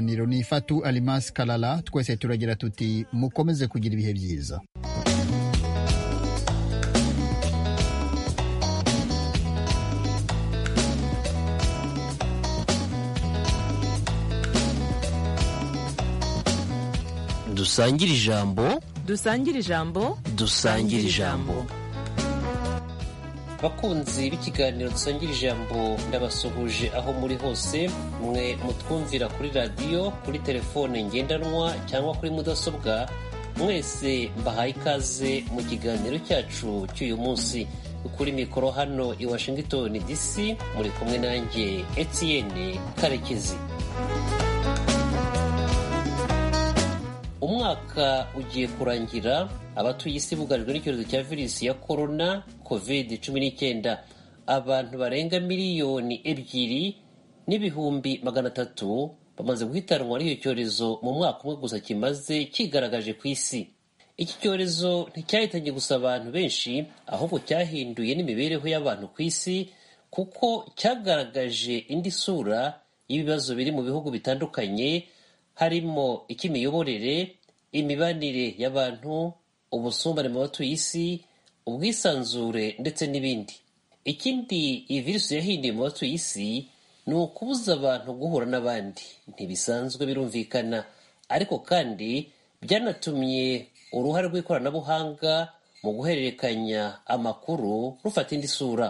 kiganiro ni ifatu arimasi karara twese turagira tuti mukomeze kugira ibihe byiza dusangire ijambo dusangire ijambo dusangire ijambo bakunzi b'ikiganiro dusangira ijambo ndabasuhuje aho muri hose mwe mutwumvira kuri radiyo kuri telefone ngendanwa cyangwa kuri mudasobwa mwese mbahaye ikaze mu kiganiro cyacu cy'uyu munsi kuri mikoro hano i washington dc muri kumwe nanjye etienne karekezi umwaka ugiye kurangira abatuye isi bugarijwe n'icyorezo cya virusi ya korona kovide cumi n'icyenda abantu barenga miliyoni ebyiri n'ibihumbi magana atatu bamaze guhitanwa n'icyo cyorezo mu mwaka umwe gusa kimaze kigaragaje ku isi iki cyorezo nticyahitanye gusa abantu benshi ahubwo cyahinduye n'imibereho y'abantu ku isi kuko cyagaragaje indi sura y'ibibazo biri mu bihugu bitandukanye harimo icy'imiyoborere imibanire y'abantu ubusumbane mu batuye isi ubwisanzure ndetse n'ibindi ikindi iyi virusi yahinduye mu batuye isi ni ukubuza abantu guhura n'abandi ntibisanzwe birumvikana ariko kandi byanatumye uruhare rw'ikoranabuhanga mu guhererekanya amakuru rufata indi sura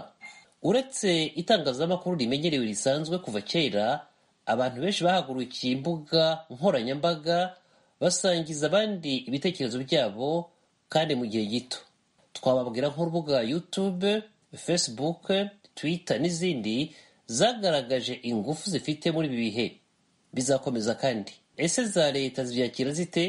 uretse itangazamakuru rimenyerewe risanzwe kuva kera abantu benshi bahagurukiye imbuga nkoranyambaga basangiza abandi ibitekerezo byabo kandi mu gihe gito twababwira nk'urubuga YouTube Facebook Twitter n'izindi zagaragaje ingufu zifite muri ibi bihe bizakomeza kandi ese za leta zibyakira zite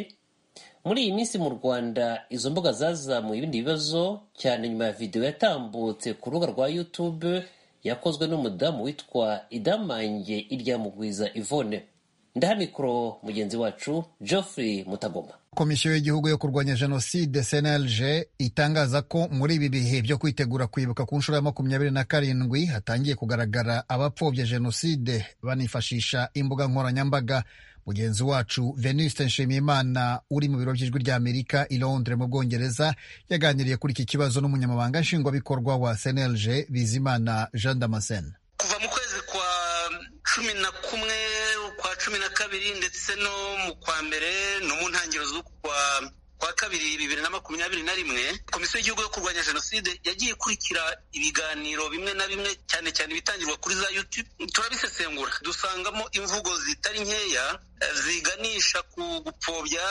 muri iyi minsi mu Rwanda izo mbuga zazamuye ibindi bibazo cyane nyuma ya videwo yatambutse ku rubuga rwa YouTube yakozwe n'umudamu witwa idamange iryamugwiza ivone ndaha mikoro mugenzi wacu geoffrey mutagoma komisiyo y'igihugu yo kurwanya jenoside cnlg itangaza ko muri ibi bihe byo kwitegura kwibuka ku nshuro ya makumyabiri na karindwi hatangiye kugaragara abapfobye jenoside banifashisha imbuga nkoranyambaga mugenzi wacu venuste nshimiyimana uri mu biro by'ijwi ry'amerika i londres mu bwongereza yaganiriye kuri iki kibazo n'umunyamabanga nshingwabikorwa wa cnlg bizimana jean damascene kuva mu kwezi kwa cumi na kumwe kwa cumi na kabiri ndetse no mu kwa mbere no mu ntangiriro z'ukwa kwa kabiri bibiri na makumyabiri na rimwe komisiyo y'igihugu yo kurwanya jenoside yagiye ikurikira ibiganiro bimwe na bimwe cyane cyane ibitangirwa kuri za youtube turabisesengura dusangamo imvugo zitari nkeya ziganisha ku gupfobya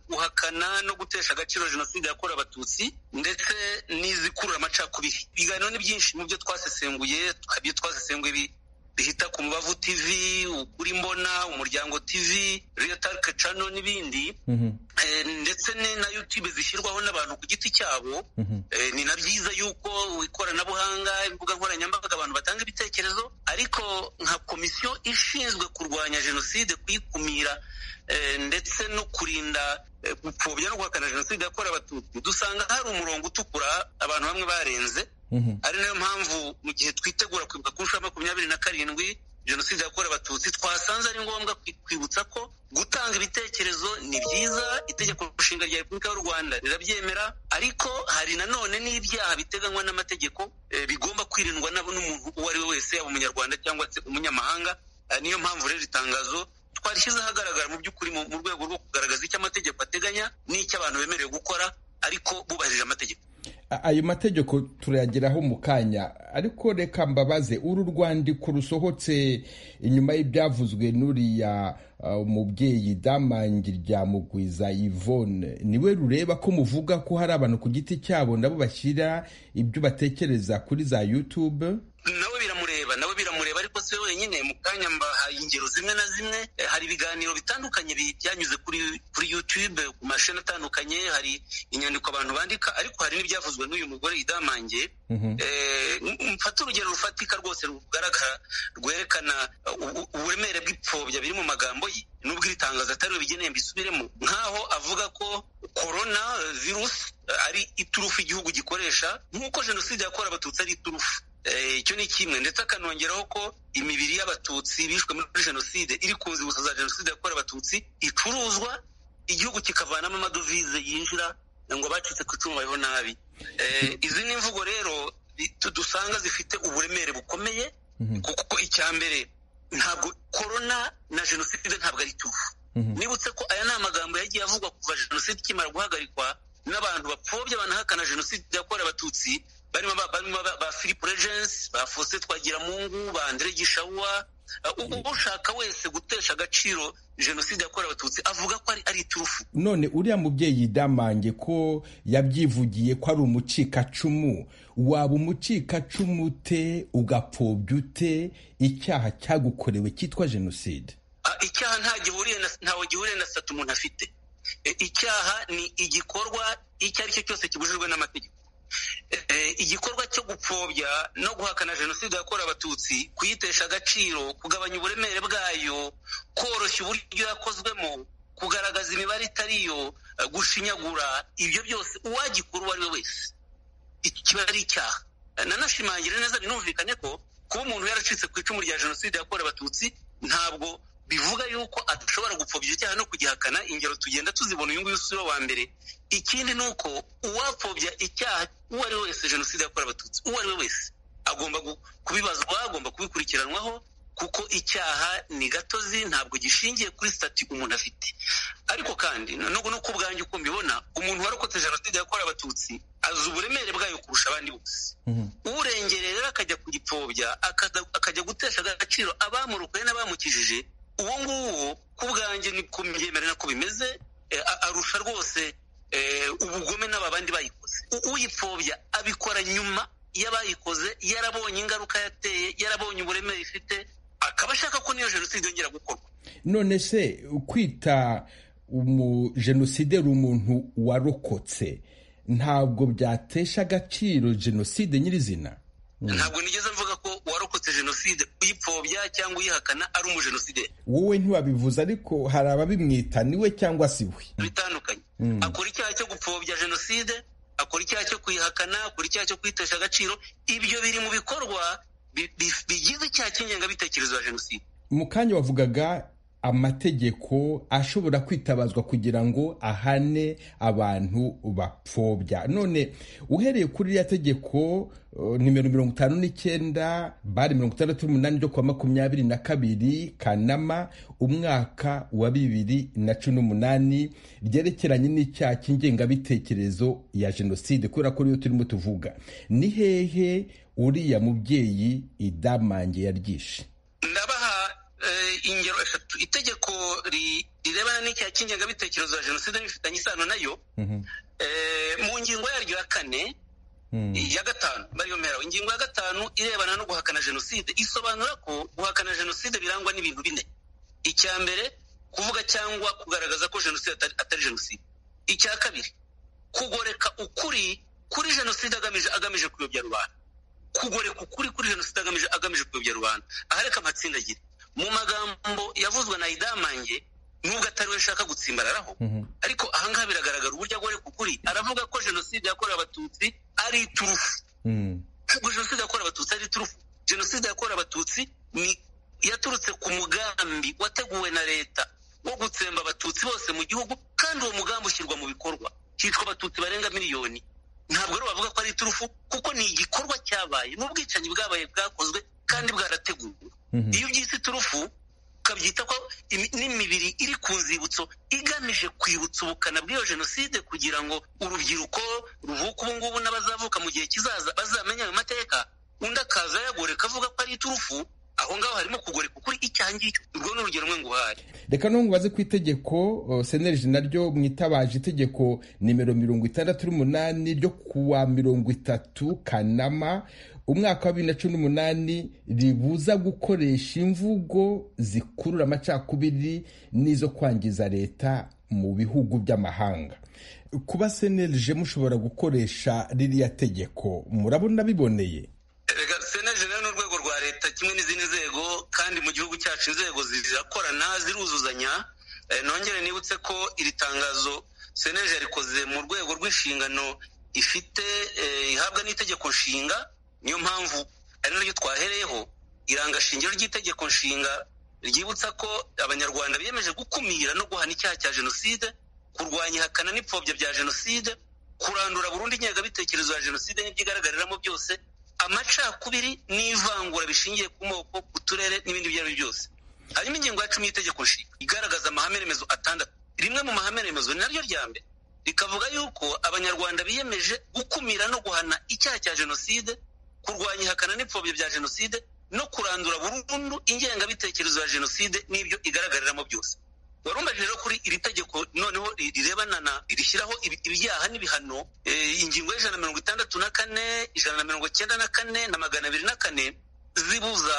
guhakana no gutesha agaciro jenoside yakorewe abatutsi ndetse n'izikurura amacakubiri ibiganiro ni byinshi mu byo twasesenguye ibyo twasesenguye bihita ku mubavu tv ukuri mbona umuryango tv reyotarike cano n'ibindi ndetse na yutube zishyirwaho n'abantu ku giti cyabo ni na byiza yuko ikoranabuhanga imbuga nkoranyambaga abantu batanga ibitekerezo ariko nka komisiyo ishinzwe kurwanya jenoside kuyikumira ndetse no kurinda gupfobya no guhakana jenoside yakorewe abatutsi dusanga hari umurongo utukura abantu bamwe barenze ari nayo mpamvu mu gihe twitegura kwibuka ku nshuro makumyabiri na karindwi jenoside yakorewe abatutsi twasanze ari ngombwa kwibutsa ko gutanga ibitekerezo ni byiza itegeko nshinga rya repubulika y'u rwanda rirabyemera ariko hari nanone n'ibyaha biteganywa n'amategeko bigomba kwirindwa n'umuntu uwo ari we wese yaba umunyarwanda cyangwa se umunyamahanga niyo mpamvu rero itangazo twarishyize ahagaragara mu by'ukuri mu rwego rwo kugaragaza icyo amategeko ateganya n'icyo abantu bemerewe gukora ariko bubahirije amategeko ayo mategeko turayageraho mu kanya ariko reka mbabaze uru rwandiko rusohotse inyuma y'ibyavuzwe n'uriya umubyeyi damangi rya mugwiza yvonne niwe rureba ko muvuga ko hari abantu ku giti cyabo nabo bashyira ibyo batekereza kuri za yutube nawe biramureba nawe biramureba ariko si we wenyine mu kanya mbahaye ingero zimwe na zimwe hari ibiganiro bitandukanye byanyuze kuri kuri yutube ku mashini atandukanye hari inyandiko abantu bandika ariko hari n'ibyavuzwe n'uyu mugore idamange mfata urugero rufatika rwose rugaragara rwerekana uburemere bw'ipfobya biri mu magambo ye nubwo iri tangazo atari bigeneye mbisubiremo nk'aho avuga ko korona virusi ari iturufu igihugu gikoresha nk'uko jenoside yakorewe abatutsi ari iturufu icyo ni kimwe ndetse akanongeraho ko imibiri y'abatutsi bishwe muri jenoside iri ku nzibutso za jenoside yakorewe abatutsi icuruzwa igihugu kikavanamo amadovize yinjira ngo abacitse ku icumu babeho nabi izi ni imvugo rero dusanga zifite uburemere bukomeye kuko icya mbere ntabwo korona na jenoside ntabwo ari tuvu nibutse ko aya ni amagambo yagiye avugwa kuva jenoside ikimara guhagarikwa n'abantu bapfobya banahakana jenoside yakorewe abatutsi barimo ba philippe regensi ba faustin twagiramungu ba andre gishawa ushaka wese gutesha agaciro jenoside yakorewe abatutsi avuga ko ari iturufu none uriya mubyeyi yidamange ko yabyivugiye ko ari umucikacumu waba umucikacumu ute ugapfobya ute icyaha cyagukorewe cyitwa jenoside icyaha ntawe gihuriye na sitati umuntu afite icyaha ni igikorwa icyo ari cyo cyose kibujijwe n'amategeko igikorwa cyo gupfobya no guhakana jenoside yakorewe abatutsi kuyitesha agaciro kugabanya uburemere bwayo koroshya uburyo yakozwemo kugaragaza imibare itari yo gushinyagura ibyo byose uwagikora uwo ari we wese kiba ari icyaha nanashimangire neza binumvikane ko kuba umuntu yaracitse ku icumu rya jenoside yakorewe abatutsi ntabwo bivuga yuko adashobora gupfobya icyaha no kugihakana ingero tugenda tuzibona uyu nguyu si wa mbere ikindi ni uko uwapfobya icyaha uwo ari we wese jenoside yakorewe abatutsi uwo ari we wese agomba kubibazwa agomba kubikurikiranwaho kuko icyaha ni gatozi ntabwo gishingiye kuri sitati umuntu afite ariko kandi nubwo no ku bwanjye uko mbibona umuntu warokotse jenoside yakorewe abatutsi azi uburemere bwayo kurusha abandi bose uwurengereye rero akajya kugipfobya akajya gutesha agaciro abamurokoye n'abamukijije uwo nguwo ku bwanjye ni ku myemere nako bimeze arusha rwose ubugome n'aba bandi bayikoze uyipfobya abikora nyuma y'abayikoze yarabonye ingaruka yateye yarabonye uburemere ifite akaba ashaka ko niyo jenoside yongera gukorwa none se kwita umujenoside ari umuntu warokotse ntabwo byatesha agaciro jenoside nyirizina ntabwo nigeze mvuga ko warokotse jenoside uyipfobya cyangwa uyihakana ari umujenoside wowe ntiwabivuze ariko hari ababimwita niwe cyangwa si we bitandukanye akora icyaha cyo gupfobya jenoside akora icyaha cyo kuyihakana akora icyaha cyo kwitesha agaciro ibyo biri mu bikorwa bigize icyaha cy'ingengabitekerezo ya jenoside mu kanya wavugaga amategeko ashobora kwitabazwa kugira ngo ahane abantu bapfobya none uhereye kuri iriya tegeko nimero mirongo itanu n'icyenda bari mirongo itandatu n'umunani ryo kuwa makumyabiri na kabiri kanama umwaka wa bibiri na cumi n'umunani ryerekeranye n'icyaha cy'ingengabitekerezo ya jenoside kubera ko ariyo turimo tuvuga ni hehe uriya mubyeyi idamange yaryishe ingero eshatu itegeko rirebana n'icyaha cy'ingengabitekerezo ya jenoside bifitanye isano nayo mu ngingo yaryo ya kane ya gatanu bariyomeraho ingingo ya gatanu irebana no guhakana jenoside isobanura ko guhakana jenoside birangwa n'ibintu bine icya mbere kuvuga cyangwa kugaragaza ko jenoside atari jenoside icya kabiri kugoreka ukuri kuri jenoside agamije kuyobya rubanda kugoreka ukuri kuri jenoside agamije kuyobya rubanda aha reka mpatsindagire mu magambo yavuzwe na idamange nubwo atari we ashaka gutsimbararaho ariko ahangaha biragaragara uburyo agore kukuri aravuga ko jenoside yakorewe abatutsi ari iturufu ntabwo jenoside yakorewe abatutsi ari iturufu jenoside yakorewe abatutsi ni yaturutse ku mugambi wateguwe na leta wo gutsemba abatutsi bose mu gihugu kandi uwo mugambi ushyirwa mu bikorwa hitwa abatutsi barenga miliyoni ntabwo rero bavuga ko ari iturufu kuko ni igikorwa cyabaye n'ubwicanyi bwabaye bwakozwe kandi bwarateguwe iyo ubyise iturufu ukabyita ko n'imibiri iri ku nzibutso igamije kwibutsa ubukana bw'iyo jenoside kugira ngo urubyiruko ruvuka ubu ngubu n'abazavuka mu gihe kizaza bazamenya ayo mateka undi akaza yagoreka avuga ko ari iturufu aho ngaho harimo kugoreka ukuri icyaha ngicyo urwo ni urugero rumwe nguhaye reka ntubaze ku itegeko seneriji naryo mwitabaje itegeko nimero mirongo itandatu n'umunani ryo kuwa mirongo itatu kanama umwaka wa bibiri na cumi n'umunani ribuza gukoresha imvugo zikurura amacakubiri n'izo kwangiza leta mu bihugu by'amahanga kuba cnlg mushobora gukoresha ririya tegeko murabona biboneye kimwe n'izindi nzego kandi mu gihugu cyacu inzego zirakorana ziruzuzanya nongere nibutse ko iri tangazo seneje rikoze mu rwego rw'inshingano ifite ihabwa n'itegeko nshinga niyo mpamvu ari naryo twahereyeho iranga shingiro ry'itegeko nshinga ryibutsa ko abanyarwanda biyemeje gukumira no guhana icyaha cya jenoside kurwanya ihakana n'ipfobya bya jenoside kurandura burundu ingengabitekerezo ya jenoside n'ibyigaragaramo byose amacakubiri n'ivangura bishingiye ku moko ku turere n'ibindi ibyo ari byo byose hanyuma ingingo ya cumi y'itegeko nshinga igaragaza amahame remezo atandatu rimwe mu mahame remezo ni naryo rya mbere rikavuga yuko abanyarwanda biyemeje gukumira no guhana icyaha cya jenoside kurwanya ihakana n'ipfobya bya jenoside no kurandura burundu ingengabitekerezo ya jenoside n'ibyo igaragaramo byose warumbaje rero kuri iri tegeko noneho rirebana na rishyiraho ibyaha n'ibihano ingingo y'ijana na mirongo itandatu na kane ijana na mirongo icyenda na kane na magana abiri na kane zibuza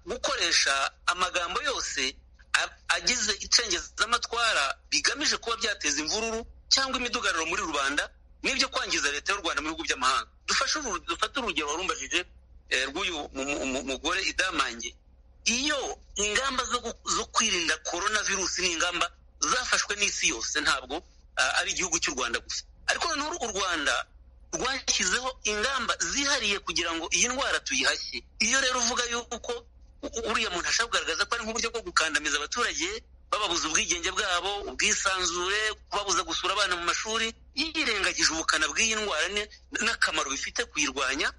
gukoresha amagambo yose agize icengezamatwara bigamije kuba byateza imvururu cyangwa imidugararo muri rubanda n'ibyo kwangiza leta y'u rwanda mu bihugu by'amahanga dufate urugero warumbajije rw'uyu mugore idamange iyo ingamba zo kwirinda korona virusi ni ingamba zafashwe n'isi yose ntabwo ari igihugu cy'u rwanda gusa ariko noneho u rwanda rwashyizeho ingamba zihariye kugira ngo iyi ndwara tuyihashye iyo rero uvuga yuko uriya muntu ashobora kugaragaza ko ari nk'uburyo bwo gukandamiza abaturage bababuza ubwigenge bwabo ubwisanzure kubabuza gusura abana mu mashuri yirengagije ubukana bw'iyi ndwara n'akamaro bifite kuyirwanya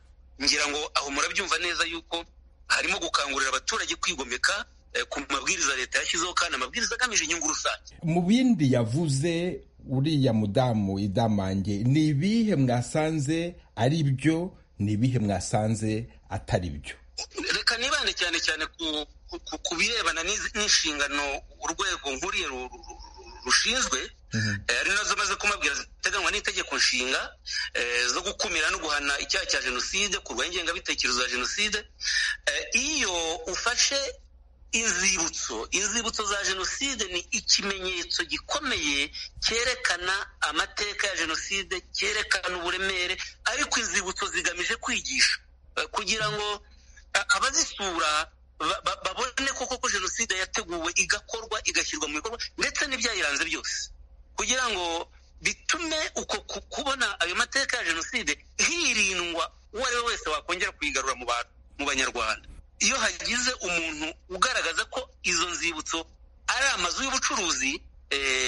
ngira ngo aho murabyumva neza yuko harimo gukangurira abaturage kwigomeka ku mabwiriza leta yashyizeho kandi amabwiriza agamije inyungu rusange mu bindi yavuze uriya mudamu idamange ni ibihe mwasanze ari byo ni ibihe mwasanze atari byo reka nibande cyane cyane ku birebana n'inshingano urwego nkuriye rushinzwe ari nazo maze kumabwira ziteganywa n'itegeko nshinga zo gukumira no guhana icyaha cya jenoside kurwanya ingengabitekerezo ya jenoside iyo ufashe inzibutso inzibutso za jenoside ni ikimenyetso gikomeye cyerekana amateka ya jenoside cyerekana uburemere ariko inzibutso zigamije kwigisha kugira ngo abazisura babone koko ko jenoside yateguwe igakorwa igashyirwa mu bikorwa ndetse n'ibyayiranze byose kugira ngo bitume uko kubona ayo mateka ya jenoside hirindwa uwo ari we wese wakongera kuyigarura mu banyarwanda iyo hagize umuntu ugaragaza ko izo nzibutso ari amazu y'ubucuruzi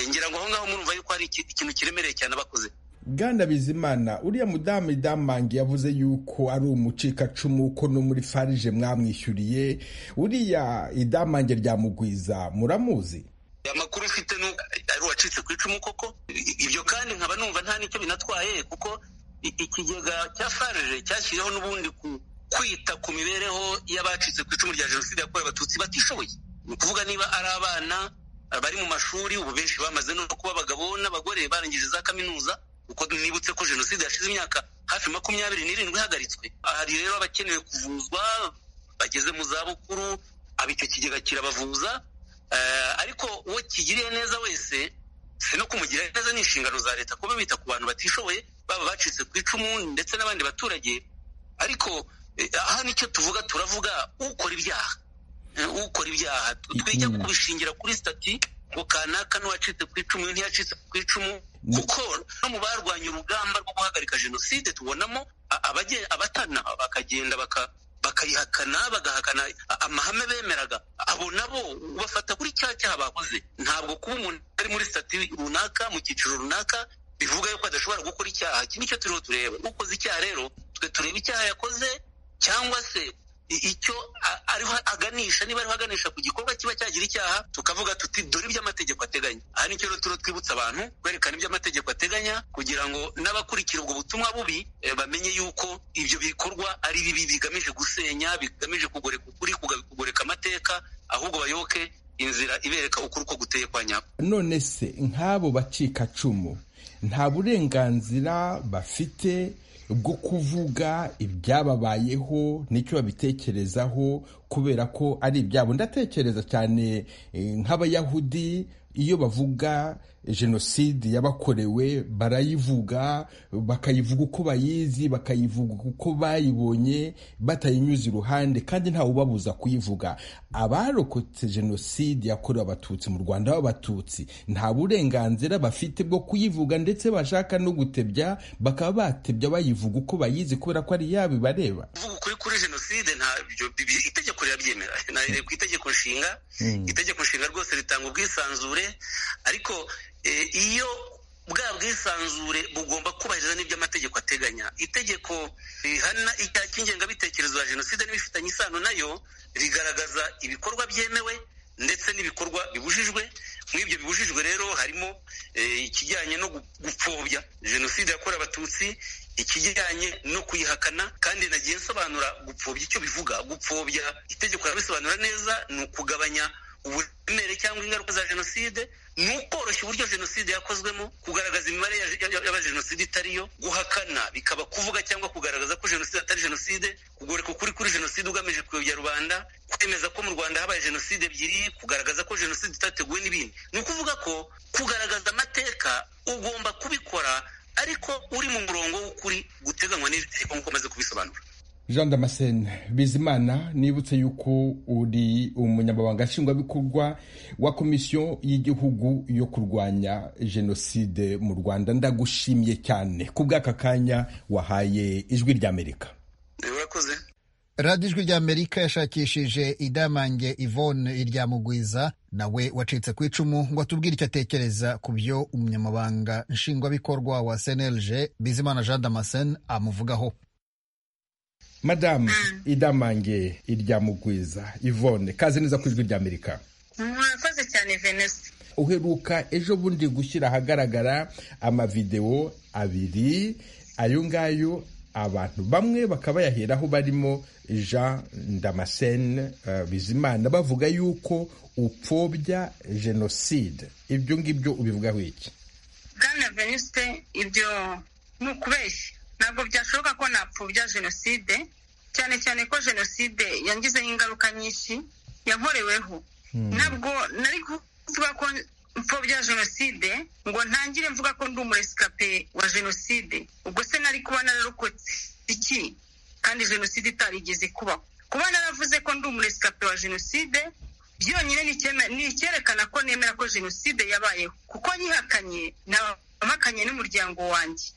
ngira ngo aho ngaho murumva yuko hari ikintu kiremereye cyane abakoze bwana bizimana uriya mudamu idamange yavuze yuko ari umucikacumu ko no muri farije mwamwishyuriye uriya idamange ryamugwiza muramuzi amakuru ufite ari uwacitse ku icumu koko ibyo kandi nkaba numva nta nicyo binatwaye kuko ikigega cya farije cyashyiriweho n'ubundi kwita ku mibereho y'abacitse ku icumu rya jenoside yakorewe abatutsi batishoboye ni ukuvuga niba ari abana bari mu mashuri ubu benshi bamaze no kuba abagabo n'abagore barangije za kaminuza kuko nibutse ko jenoside yashize imyaka hafi makumyabiri n'irindwi ihagaritswe hari rero abakeneye kuvuzwa bageze mu zabukuru icyo kigega kirabavuza ariko uwo kigiriye neza wese si no kumugira neza ni inshingano za leta kuba bita ku bantu batishoboye baba bacitse ku icumu ndetse n'abandi baturage ariko aha nicyo tuvuga turavuga ukora ibyaha ukora ibyaha twijya kubishingira kuri sitati ngo kanaka n'uwacitse ku icumu ntiyacitse ku icumu kuko no mu barwanya urugamba rwo guhagarika jenoside tubonamo abatana bakagenda bakayihakana bagahakana amahame bemeraga abo nabo ubafata kuri cya cyaha bakoze ntabwo kuba umuntu ari muri sitati runaka mu cyiciro runaka bivuga yuko adashobora gukora icyaha iki nicyo turiho tureba ukoze icyaha rero twe tureba icyaha yakoze cyangwa se icyo ariho aganisha niba ariho aganisha ku gikorwa kiba cyagira icyaha tukavuga tuti dore ibyo amategeko ateganya aha nicyo rero turiho twibutsa abantu kwerekana ibyo amategeko ateganya kugira ngo n'abakurikira ubwo butumwa bubi bamenye yuko ibyo bikorwa ari bibi bigamije gusenya bigamije kugoreka ukuri kugoreka amateka ahubwo bayoboke inzira ibereka ukuri uko guteye kwa nyako none se nk'abo bacikacumu nta burenganzira bafite bwo kuvuga ibyababayeho n'icyo babitekerezaho kubera ko ari ibyabo ndatekereza cyane nk'abayahudi iyo bavuga jenoside yabakorewe barayivuga bakayivuga uko bayizi bakayivuga uko bayibonye batayinyuze iruhande kandi ntawe ubabuza kuyivuga abarokotse jenoside yakorewe abatutsi mu rwanda b'abatutsi nta burenganzira bafite bwo kuyivuga ndetse bashaka no gutebya bakaba batebya bayivuga uko bayizi kubera ko ari yabo ibareba kuvuga ukuri kuri jenoside ntabyo itegeko rirabyemera ku itegeko nshinga itegeko nshinga rwose ritanga ubwisanzure ariko iyo bwa bwisanzure bugomba kubahiriza n'ibyo amategeko ateganya itegeko rihana icyaha cy'ingengabitekerezo ya jenoside n'ibifitanye isano nayo rigaragaza ibikorwa byemewe ndetse n'ibikorwa bibujijwe muri ibyo bibujijwe rero harimo ikijyanye no gupfobya jenoside yakorewe abatutsi ikijyanye no kuyihakana kandi nagiye nsobanura gupfobya icyo bivuga gupfobya itegeko rirabisobanura neza ni ukugabanya uburemere cyangwa ingaruka za jenoside ni ukoroshya uburyo jenoside yakozwemo kugaragaza imibare y'abajenoside itari yo guhakana bikaba kuvuga cyangwa kugaragaza ko jenoside atari jenoside kugoreka ukuri kuri jenoside ugamije kuyobya rubanda kwemeza ko mu rwanda habaye jenoside ebyiri kugaragaza ko jenoside itateguwe n'ibindi ni ukuvuga ko kugaragaza amateka ugomba kubikora ariko uri mu murongo w'ukuri guteganywa n'iri tegeko nk'uko umaze kubisobanura jean damascene bizimana nibutse yuko uri umunyamabanga nshingwabikorwa wa komisiyo y'igihugu yo kurwanya jenoside mu rwanda ndagushimiye cyane ku bw'aka kanya wahaye ijwi ry'amerika urakoze radiyo ijwi ry'amerika yashakishije idamange ivone iryamugwiza nawe wacitse ku icumu ngo atubwire icyo atekereza ku byo umunyamabanga nshingwabikorwa wa snlg bizimana jean damascene amuvugaho madamu idamange iryamugwiza ivone kaze neza ku ijwi ry'amerika mwakoze cyane venesi uheruka ejo bundi gushyira ahagaragara amavidewo abiri ayo ngayo abantu bamwe bakaba bayaheraho barimo jean damascene bizimana bavuga yuko upfobya jenoside ibyo ngibyo ubivugaho iki bwana veniste ibyo ni ukubeshya ntabwo byashoboka ko napfubya jenoside cyane cyane ko jenoside yangizeho ingaruka nyinshi yankoreweho ntabwo nari kuvuga ko mfobya jenoside ngo ntangire mvuga ko ndi umuresikape wa jenoside ubwo se nari kuba nararokotse iki kandi jenoside itarigeze kubaho kuba naravuze ko ndi umuresikape wa jenoside byonyine ni icyerekana ko nemera ko jenoside yabayeho kuko nyihakanye ntabahakanye n'umuryango wanjye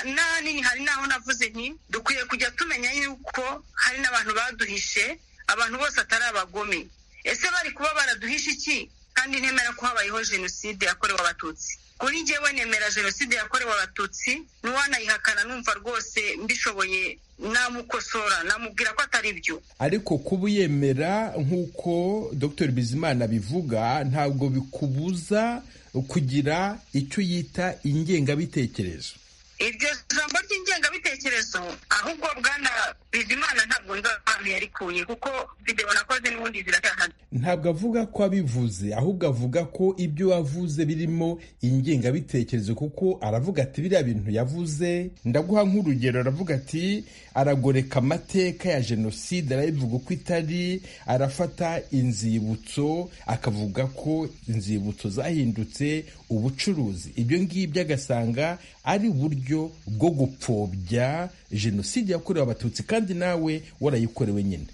n'ahanini hari n'aho navuze nti dukwiye kujya tumenya yuko hari n'abantu baduhishe abantu bose atari abagome ese bari kuba baraduhishe iki kandi ntemera ko habayeho jenoside yakorewe abatutsi kuri njyewe nemera jenoside yakorewe abatutsi n'uwanayihakana numva rwose mbishoboye namukosora namubwira ko atari byo ariko kuba uyemera nk'uko dr bizimana abivuga ntabwo bikubuza kugira icyo yita ingengabitekerezo iryo jambo ry'ingengabitekerezo ahubwo bwana bizimana ntabwo nzi ahantu yarikuye kuko videwo nakoze n'ubundi ziracyahari ntabwo avuga ko abivuze ahubwo avuga ko ibyo wavuze birimo ingengabitekerezo kuko aravuga ati biriya bintu yavuze ndaguha nk'urugero aravuga ati aragoreka amateka ya jenoside arayivuga uko itari arafata inzibutso akavuga ko inzibutso zahindutse ubucuruzi ibyo ngibyo agasanga ari uburyo bwo gupfobya jenoside yakorewe abatutsi kandi nawe warayikorewe nyine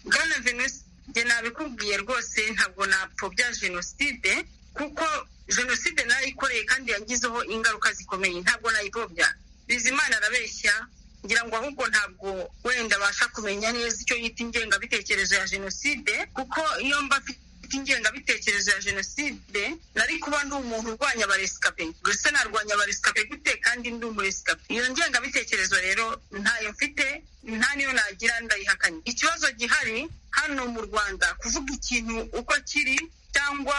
bwana venesi njye nabikubwiye rwose ntabwo napfobya jenoside kuko jenoside narayikoreye kandi yagizeho ingaruka zikomeye ntabwo nayipfobya bizimana arabeshya ngira ngo ahubwo ntabwo wenda abasha kumenya neza icyo yita ingengabitekerezo ya jenoside kuko iyo mba ingengabitekerezo ya jenoside nari kuba ndi umuntu urwanya abaresikape gusa narwanya abaresikape gute kandi ndi umuresikape iyo ngengabitekerezo rero ntayo mfite nta niyo nagira ndayihakanye ikibazo gihari hano mu rwanda kuvuga ikintu uko kiri cyangwa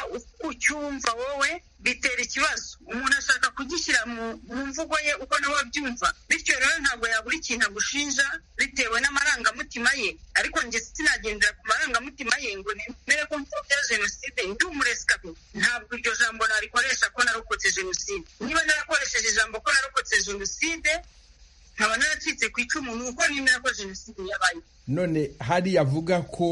ucyumva wowe bitera ikibazo umuntu ashaka kugishyira mu mvugo ye uko nawe abyumva bityo rero ntabwo yabura ikintu agushinja bitewe n'amarangamutima ye ariko njye sinagendera ku marangamutima ye ngo nemere ko mfubya jenoside ndi umuresikapi ntabwo iryo jambo narikoresha ko narokotse jenoside niba narakoresheje ijambo ko narokotse jenoside nkaba naracitse ku icumu ni uko nemera ko jenoside yabaye none hariya avuga ko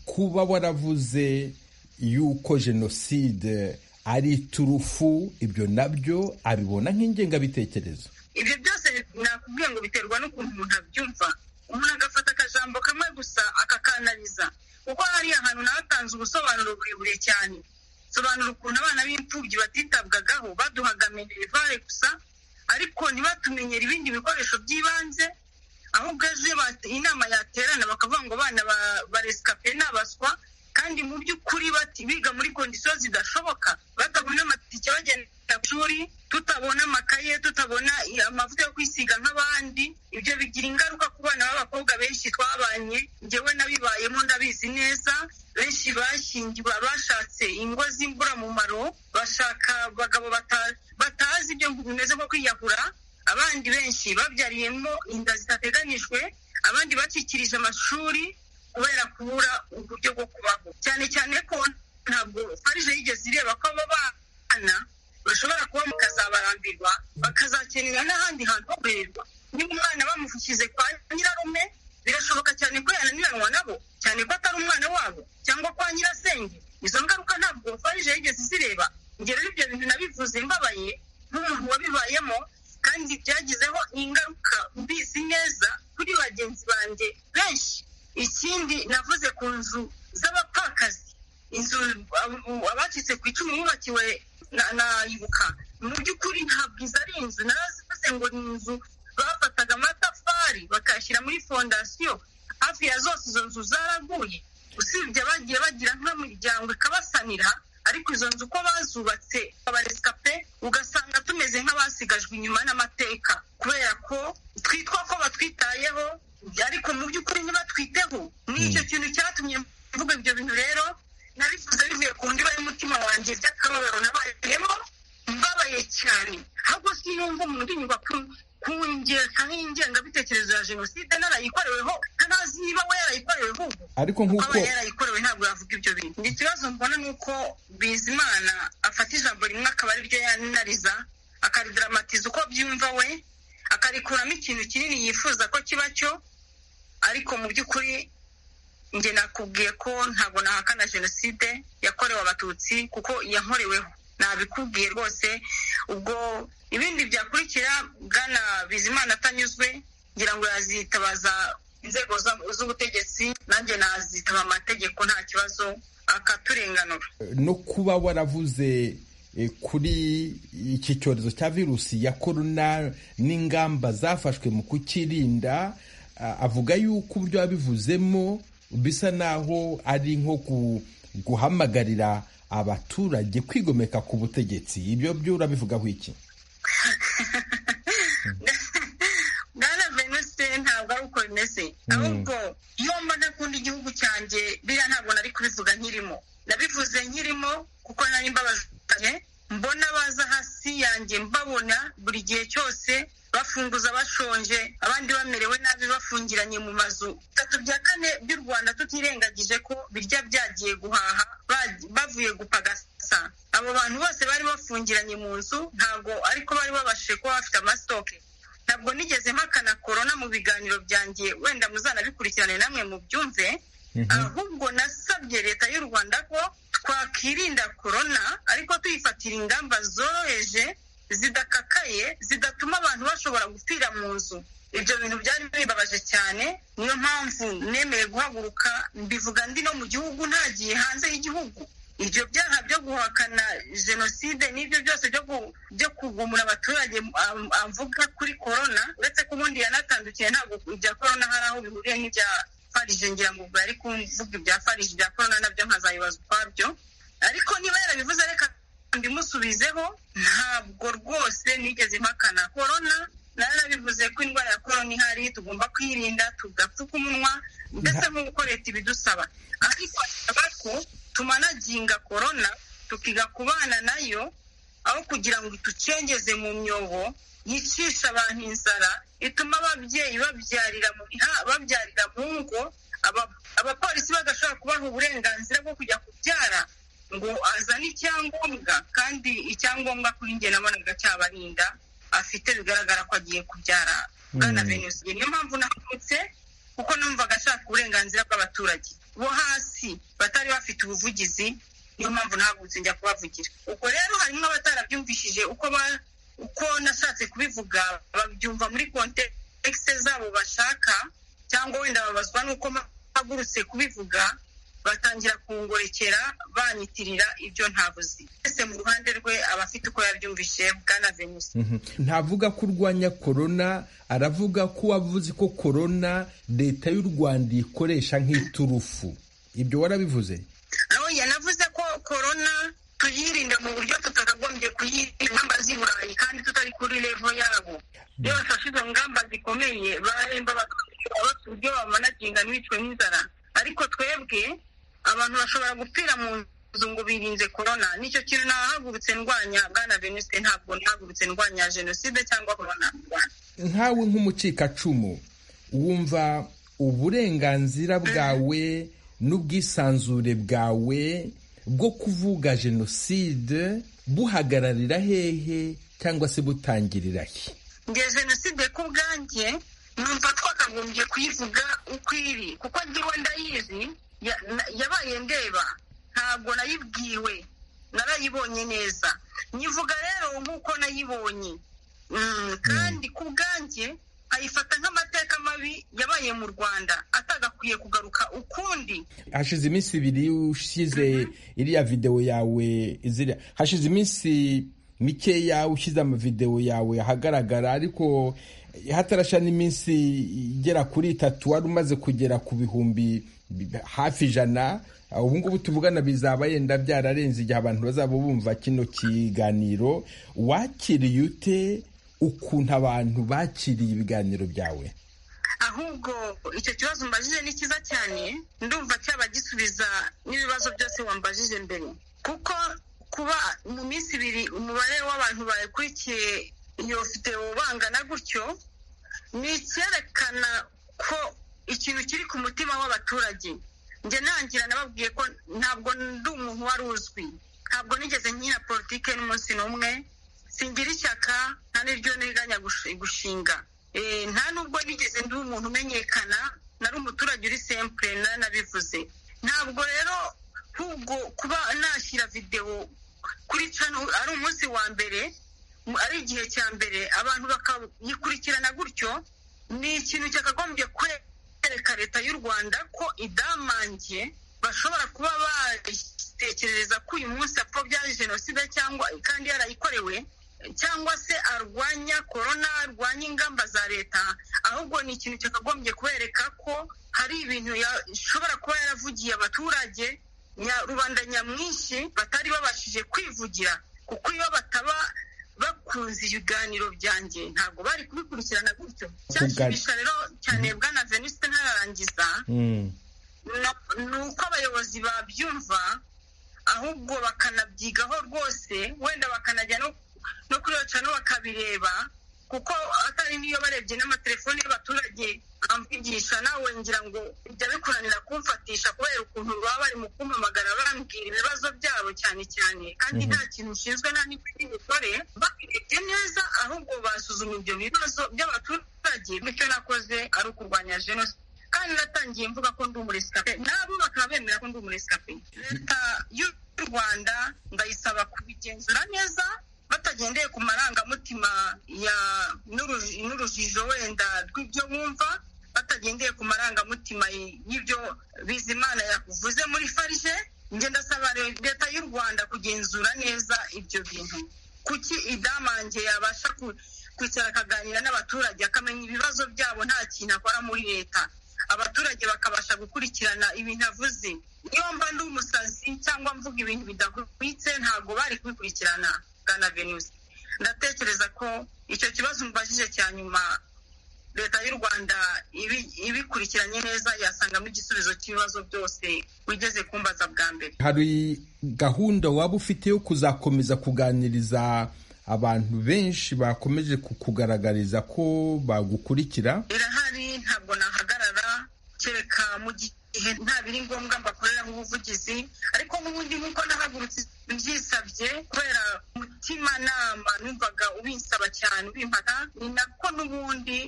kuba waravuze y'uko jenoside ari iturufu ibyo nabyo abibona nk'ingengabitekerezo ibyo byose nakubwiye ngo biterwa n'ukuntu umuntu abyumva umuntu agafata akajambo kamwe gusa akakanariza kuko hari ahantu nawe atanze ubusobanuro burebure cyane sobanura ukuntu abana b'imfubyi batitabwagaho baduhaga minerivare gusa ariko ntibatumenyere ibindi bikoresho by'ibanze ahubwo ejo inama yaterana bakavuga ngo abana baresikape ni abaswa kandi mu by'ukuri biga muri kondisiyo zidashoboka batabona amatike bagenda ku ishuri tutabona amakaye tutabona amavuta yo kwisiga nk'abandi ibyo bigira ingaruka ku bana b'abakobwa benshi twabanye ngewe n'abibayemo ndabizi neza benshi bashyingiwe bashatse ingo z'imburamumaro bashaka abagabo batazi ibyo bimeze nko kwiyahura abandi benshi babyariyemo inda zidateganijwe abandi bakikirije amashuri kubera kubura uburyo bwo kubaho cyane cyane ko ntabwo farije yigeze ireba ko aba bana bashobora kuba bakazabarambirwa bakazakenera n'ahandi hantu ho guhererwa niba umwana bamufukize kwa nyirarume birashoboka cyane ko yananiranwa nabo cyane ko atari umwana wabo cyangwa kwa nyirasenge izo ngaruka ntabwo farije yigeze izireba ngero ibyo bintu nabivuze mbabaye nk'umuntu wabibayemo kandi byagizeho ingaruka mbizi neza kuri bagenzi banjye benshi ikindi navuze ku nzu z'abapfakazi inzu abacitse ku icumu bubakiwe nayibuka mu by'ukuri ntabwo izo ari inzu narazivuze ngo ni inzu bafataga amatafari bakayashyira muri fondasiyo hafi ya zose izo nzu zaraguye usibye abagiye bagira nk'imiryango ikabasanira ariko izo nzu uko bazubatse abaresikape ugasanga tumeze nk'abasigajwe inyuma n'amateka kubera ko twitwa ko batwitayeho ariko mu by'ukuri ntibatwiteho ni icyo kintu cyatumye mvuga ibyo bintu rero nabivuze bivuye ku ndiba y'umutima wanjye by'akababaro nabayemo mbabaye cyane ahubwo sinumva umuntu unyura ku ngekaho ingengabitekerezo ya jenoside narayikoreweho ntanazi niba we yarayikoreweho ariko nk'uko aba yarayikorewe ntabwo yavuga ibyo bintu ikibazo mbona ni uko bizimana afata ijambo rimwe akaba ariryo yanariza akaridaramatiza uko byumva we akarikuramo ikintu kinini yifuza ko kiba cyo ariko mu by'ukuri njye nakubwiye ko ntabwo nahakana jenoside yakorewe abatutsi kuko yakoreweho nabikubwiye rwose ubwo ibindi byakurikira bwana bizimana atanyuzwe ngira ngo yazitabaza inzego z'ubutegetsi nanjye nazitaba amategeko nta kibazo akaturenganura no kuba waravuze eh, kuri iki cyorezo cya virusi ya korona n'ingamba zafashwe mu kukirinda ah, avuga yuko ibyo wabivuzemo bisa naho ari nko gu- guhamagarira abaturage kwigomeka ku butegetsi ibyo byo urabivugaho iki bwana venuse ntabwo ari uko bimeze ahubwo iyo mba ntakunda igihugu cyanjye biriya ntabwo nari kubivuga nkirimo nabivuze nkirimo kuko nari mbabajwe mbona baza hasi yanjye mbabona buri gihe cyose bafunguza bashonje abandi bamerewe nabi bafungiranye mu mazu bitatu bya kane by'u rwanda tutirengagije ko birya byagiye guhaha ba- bavuye gupagasa abo bantu bose bari bafungiranye mu nzu ntabwo ariko bari babashije kuba bafite amasitoke ntabwo nigeze mpakana korona mu biganiro byanjye wenda muzanabikurikirane namwe mubyumve ahubwo nasabye leta y'u rwanda ko twakirinda korona ariko tuyifatira ingamba zoroheje zidakakaye zidatuma abantu bashobora gupfira mu nzu ibyo bintu byari bibabaje cyane niyo mpamvu nemeye guhaguruka mbivuga ndi no mu gihugu ntagiye hanze y'igihugu ibyo byaha byo guhakana jenoside n'ibyo byose byo gu- byo kugumura abaturage am- amvuga kuri korona uretse ko ubundi yanatandukiye ntabwo ibya korona hari aho bihuriye n'ibya farije ngira ngo ubwo yari kuvuga ibya farije ibya korona nabyo nkazayibazwa ukwabyo ariko niba yarabivuze reka mbimusubizeho ntabwo rwose nigeze mpakana korona narabivuze ko indwara ya korona ihari tugomba kwirinda tugapfuka umunwa ndetse no gukoresha ibidusaba ariko asaba ko tumanaginga korona tukiga kubana nayo aho kugira ngo itucengeze mu myobo yicisha abantu inzara ituma ababyeyi babyarira mu biha- babyarira mu ngo aba- abapolisi bagashobora kubaha uburenganzira bwo kujya kubyara ngo azane icyangombwa kandi icyangombwa kuri njye nabonaga cyabarinda afite bigaragara ko agiye kubyara bwana venusi niyo mpamvu nakutse kuko numvaga ashaka uburenganzira bw'abaturage bo hasi batari bafite ubuvugizi niyo mpamvu nahagurutse njya kubavugira ubwo rero harimo abatarabyumvishije uko ba uko nashatse kubivuga babyumva muri kontekisi zabo bashaka cyangwa wenda babazwa n'uko mpagurutse kubivuga batangira kungorekera banitirira ibyo ntavuze wese mu ruhande rwe aba afite uko yabyumvise bwana venusi ntavuga ko urwanya korona aravuga ko wavuze ko korona leta y'u rwanda ikoresha nk'iturufu ibyo warabivuze aho yanavuze ko korona tuyirinda mu buryo tutakagombye kuyirinda ingamba z'i burayi kandi tutari kuri levo yabo iyo bafashe izo ngamba zikomeye baremba bakabafata uburyo bamanaginga ntibicwe n'inzara ariko twebwe abantu bashobora gupfira mu nzu ngo birinze korona nicyo kintu ntahagurutse ndwanya bwana venuste ntabwo ntahagurutse ndwanya jenoside cyangwa korona mu rwanda nkawe nk'umukikacumu wumva uburenganzira bwawe n'ubwisanzure bwawe bwo kuvuga jenoside buhagararira hehe cyangwa se butangirira he nge jenoside ku bwanjye numva twakagombye kuyivuga uko iri kuko njyewe ndayizi ya- na- yabaye ndeba ntabwo nayibwiwe narayibonye neza nyivuga rero nk'uko nayibonye Mm, kandi ku bwanjye ayifata nk'amateka mabi yabaye mu rwanda atagakwiye kugaruka ukundi hashize iminsi ibiri ushyize iriya videwo yawe ziriya hashize iminsi mikeya ushyize amavidewo yawe ahagaragara ariko hatarasha n'iminsi igera kuri itatu wari umaze kugera ku bihumbi bi- hafi ijana ubu ngubu tuvugana bizaba yenda byararenze igihe abantu bazaba bumva kino kiganiro wakiriye ute ukuntu abantu bakiriye ibiganiro byawe ahubwo icyo kibazo umbajije ni cyiza cyane ndumva cyaba gisubiza n'ibibazo byose wambajije mbere kuko kuba mu minsi ibiri umubare w'abantu bayikurikiye iyo videwo bangana gutyo ni icyerekana ko ikintu kiri ku mutima w'abaturage njye nangira nababwiye ko ntabwo ndi umuntu wari uzwi ntabwo nigeze nkina politike n'umunsi n'umwe singira ishyaka nta n'iryo nteganya gush- gushinga Eh, nta nubwo nigeze ndi umuntu umenyekana nari umuturage uri sempure naranabivuze ntabwo rero ahubwo kuba nashyira videwo kuri cano ari umunsi wa mbere mu- ari igihe cya mbere abantu bakayikurikirana gutyo ni ikintu cyakagombye kwereka leta y'u rwanda ko idamange bashobora kuba batekereza ko uyu munsi apfobya jenoside cyangwa kandi yarayikorewe cyangwa se arwanya korona arwanya ingamba za leta ahubwo ni ikintu cyakagombye kubereka ko hari ibintu yashobora kuba yaravugiye abaturage nya- rubanda nyamwinshi batari babashije kwivugira kuko iyo bataba bakunze ibiganiro byanjye ntabwo bari kubikurikirana gutyo cyashimisha rero cyane bwana venuste ntararangiza no- ni uko abayobozi babyumva ahubwo bakanabyigaho rwose wenda bakanajya no no kuri no bakabireba kuko atari niyo barebye n'amatelefoni y'abaturage amvugisha nawe ngira ngo bijya bikuranira kumfatisha kubera ukuntu baba bari mu kumpamagara bambwira ibibazo byabo cyane cyane kandi nta kintu nshinzwe nta n'ikindi mikore babirebye neza ahubwo basuzuma ibyo bibazo by'abaturage bityo nakoze ari ukurwanya jenoside kandi natangiye mvuga ko ndi umuresikape nabo bakaba bemera ko ndi umuresikape leta y'u rwanda ndayisaba kubigenzura neza batagendeye ku marangamutima ya n'uruji- n'urujijo wenda rw'ibyo bumva batagendeye ku marangamutima y- y'ibyo bizimana yavuze muri farije njye ndasaba re- leta y'u rwanda kugenzura neza ibyo bintu kuki idamange yabasha ku- kwicara akaganira n'abaturage akamenya ibibazo byabo nta kintu akora muri leta abaturage bakabasha gukurikirana ibintu avuze iyo mba ndi umusazi cyangwa mvuga ibintu bidahwitse ntabwo bari kubikurikirana bwana venusi ndatekereza ko icyo kibazo mbajije cya nyuma leta y'u rwanda ibi- ibikurikiranye neza yasangamo igisubizo cy'ibibazo byose wigeze kumbaza bwa mbere hari gahunda waba ufite yo kuzakomeza kuganiriza abantu benshi bakomeje kukugaragariza ko bagukurikira irahari ntabwo nahagarara kereka mu gihe nta biri ngombwa mbakorera nk'ubuvugizi ariko n'ubundi nk'uko nahagurutse byisabye kubera umutimanama numvaga ubinsaba cyane ubimpata ni nako n'ubundi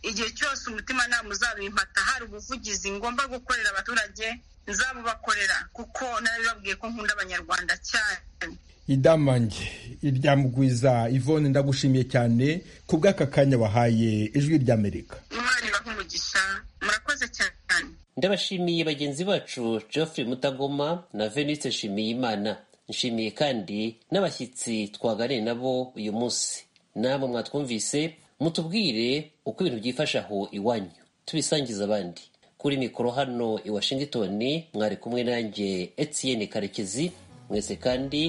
igihe cyose umutimanama uzabimpata hari ubuvugizi ngomba gukorera abaturage nzabubakorera kuko narabibabwiye ko nkunda abanyarwanda cyane idamange irya mugwiza ivone ndagushimiye cyane ku bw'aka kanya wahaye ijwi ry'amerika imana ibahe umugisha murakoze cyane ndabashimiye bagenzi bacu geoffrey mutagoma na venise nshimiyimana nshimiye kandi n'abashyitsi twaganiriye nabo uyu munsi namwe mwatwumvise mutubwire uko ibintu byifashe aho iwanyu tubisangiza abandi kuri mikoro hano i washington mwari kumwe nanjye etienne karekezi mwese kandi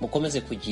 mukomeze kugira